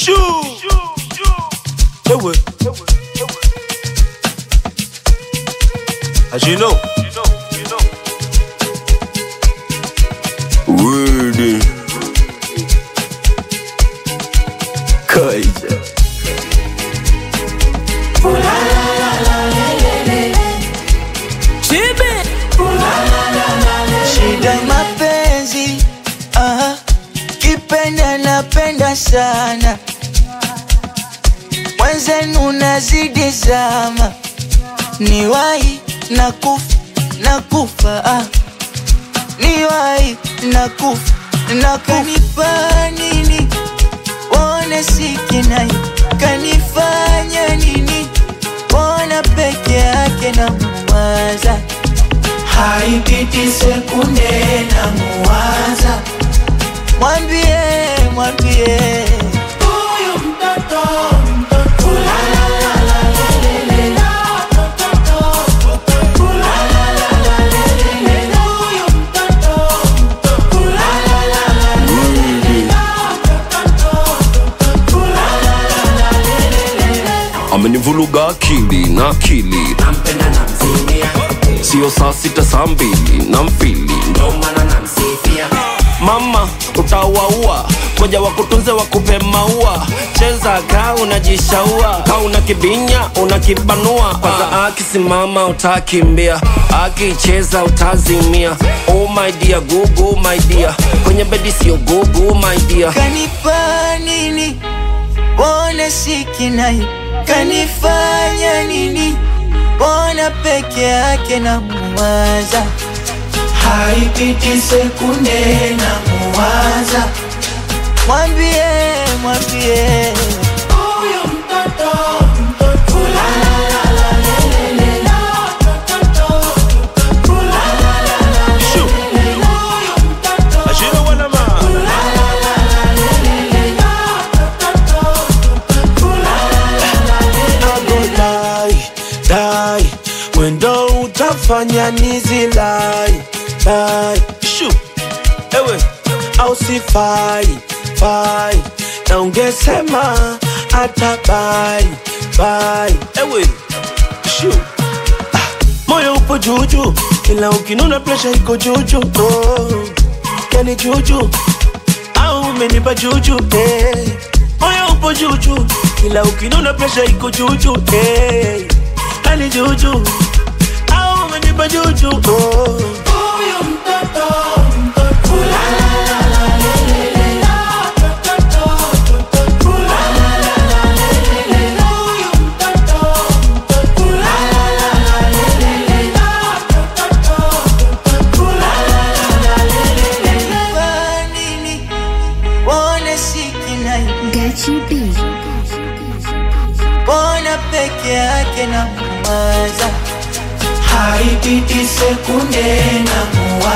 Shoo. Ewe. As you know. Word. Kaija. Shida mapenzi, aha, kipenda napenda sana, mwenzenu nazidi zama, niwahi na kufa na kufa, ah. niwahi na kufa na kanipa nini, wone sikinai, kanifanya nini, wona peke yake na muwaza haipiti sekunde na muwaza, mwambie mwambie huyu mtoto mtoto, la la la la lelele, mtoto mtoto, la la la la lelele, huyu mtoto mtoto, la la la la lelele, mtoto mtoto, la la la la lelele. amenivuruga akili na akili nampenda namzimia sio saa sita saa mbili na mfili ndo maana namsifia mama utawaua koja wakutunze wakupe maua cheza ka unajishaua ka una kibinya unakibanua kwanza akisimama utakimbia akicheza utazimia oh my dear gugu my dear kwenye bedi sio gugu my dear kanipa nini bona sikinai kanifanya nini bona peke yake na muwaza haipiti sekunde na muwaza mwambie mwambie huyu mtoto mtoto la la la la lelele la mtoto mtoto la la la la Shoo. lelele huyu mtoto As you know what I'm on. Nagodai, dai mwendo utafanya nizilai dai Shoo. Ewe. au sifai fai na ungesema hata bai bai Ewe. Shoo. moyo upo juju ila ukinuna presha iko juju oh. yani juju au umenipa juju eh. moyo upo juju ila ukinuna presha iko juju eh. yani juju au umenipa juju oh. huyu mtoto mtoto la la la la lelele la mtoto mtoto la la la la lelele huyu mtoto mtoto la la la la lelele la mtoto mtoto la la la la lelele kwa nini wone sikinai Gachi B. bona peke yake na muwaza haipiti sekunde na muwaza